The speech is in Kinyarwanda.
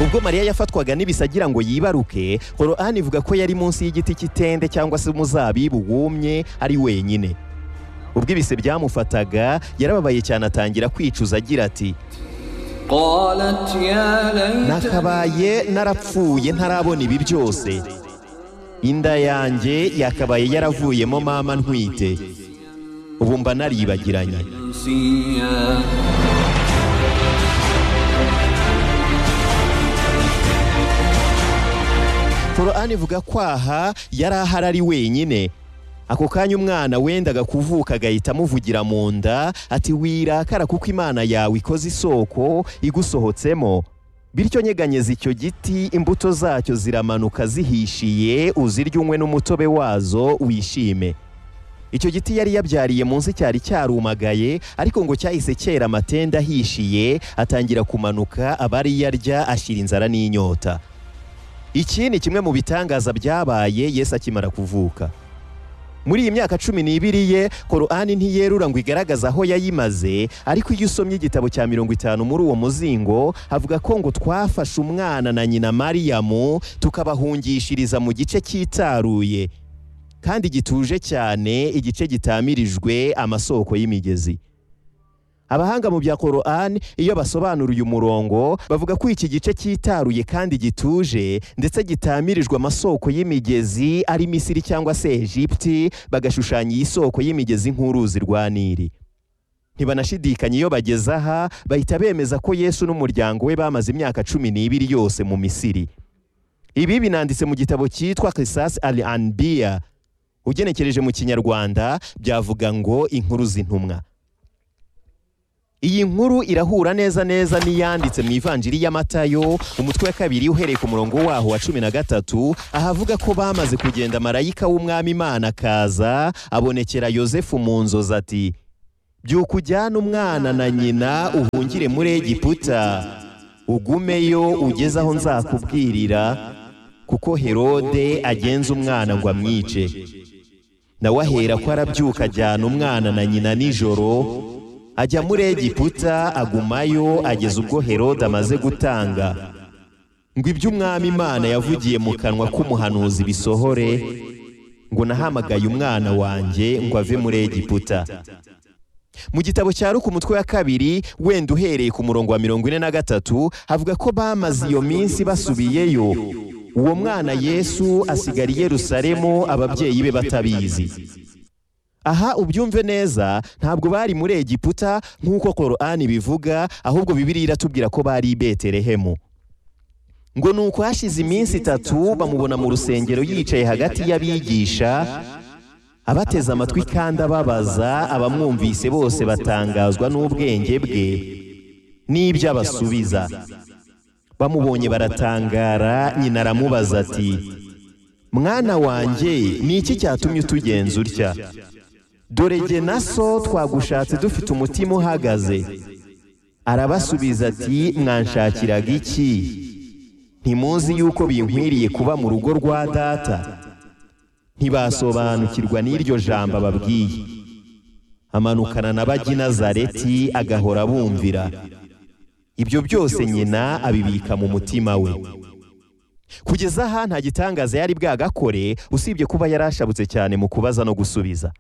ubwo mariya yafatwaga n'ibisagira ngo yibaruke korani ivuga ko yari munsi y'igiti cy'itende cyangwa se umuzabibu wumye ari wenyine ubwo ibise byamufataga yarababaye cyane atangira kwicuza agira ati قالت يا nakabaye narapfuye ntarabona ibi byose inda yanjye yakabaye yaravuyemo mama ntwite ubu mba naribagiranye ليتنسيا korani ivuga ko aha yari ahari ari wenyine ako kanya umwana wendaga kuvuka agahita amuvugira mu nda ati wirakara kuko imana yawe ikoze isoko igusohotsemo bityo nyeganyeza icyo giti imbuto zacyo ziramanuka zihishiye uzirya unywe n'umutobe wazo wishime icyo giti yari yabyariye munsi cyari cyarumagaye ariko ngo cyahise cyera amatenda ahishiye atangira kumanuka abari yarya ashyira inzara n'inyota iki ni kimwe mu bitangaza byabaye yesu akimara kuvuka muri iyi myaka cumi n'ibiri ye korani ntiyerura ngo igaragaze aho yayimaze ariko iyo usomye igitabo cya mirongo itanu muri uwo muzingo havuga ko ngo twafashe umwana na nyina mariyamu tukabahungishiriza mu gice cyitaruye kandi gituje cyane igice gitamirijwe amasoko y'imigezi abahanga mu bya korani iyo basobanura uyu murongo bavuga ko iki gice cyitaruye kandi gituje ndetse gitamirijwe amasoko y'imigezi ari misiri cyangwa se egipti bagashushanya iyi soko y'imigezi nk'uruzi rwa nili ntibanashidikanya iyo bageze aha bahita bemeza ko yesu n'umuryango we bamaze imyaka cumi n'ibiri yose mu misiri ibi binanditse mu gitabo cyitwa kisasi ali anbiya ugenekereje mu kinyarwanda byavuga ngo inkuru z'intumwa iyi nkuru irahura neza neza n'iyanditse mu ivanjiri y'amatayo umutwe wa kabiri uhereye ku murongo waho wa cumi na gatatu ahavuga ko bamaze kugenda marayika w'umwami imana akaza abonekera yosefu mu nzozi ati byuka ujyane umwana na nyina uhungire muri egiputa ugumeyo ugeze aho nzakubwirira kuko herode agenza umwana ngo amwice nawe ahera ko arabyuka ajyana umwana na nyina nijoro ajya muri egiputa agumayo ageza ubwo herode amaze gutanga ngo ibyo umwami imana yavugiye mu kanwa k'umuhanuzi bisohore ngo nahamagaye umwana wanjye ngo ave muri egiputa mu gitabo cya ruku umutwe wa kabiri wenda uhereye ku murongo wa mirongo ine na gatatu havuga ko bamaze iyo minsi basubiyeyo uwo mwana yesu asigara i yerusalemu ababyeyi be batabizi aha ubyumve neza ntabwo bari muri egiputa nk'uko korani bivuga ahubwo bibiri iratubwira ko bari i beterehemu ngo ni uko hashize iminsi itatu bamubona mu rusengero yicaye hagati y'abigisha abateze amatwi kandi ababaza abamwumvise bose batangazwa n'ubwenge bwe n'ibyo abasubiza bamubonye baratangara nyina aramubaza ati mwana wanjye ni iki cyatumye utugenza utya dore jye na so twagushatse dufite umutima uhagaze arabasubiza ati mwanshakiraga iki ntimuzi yuko binkwiriye kuba mu rugo rwa data ntibasobanukirwa n'iryo jambo ababwiye amanukana na bajya i nazareti agahora abumvira ibyo byose nyina abibika mu mutima we kugeza aha nta gitangaza yari bwagakore usibye kuba yarashabutse cyane mu kubaza no gusubiza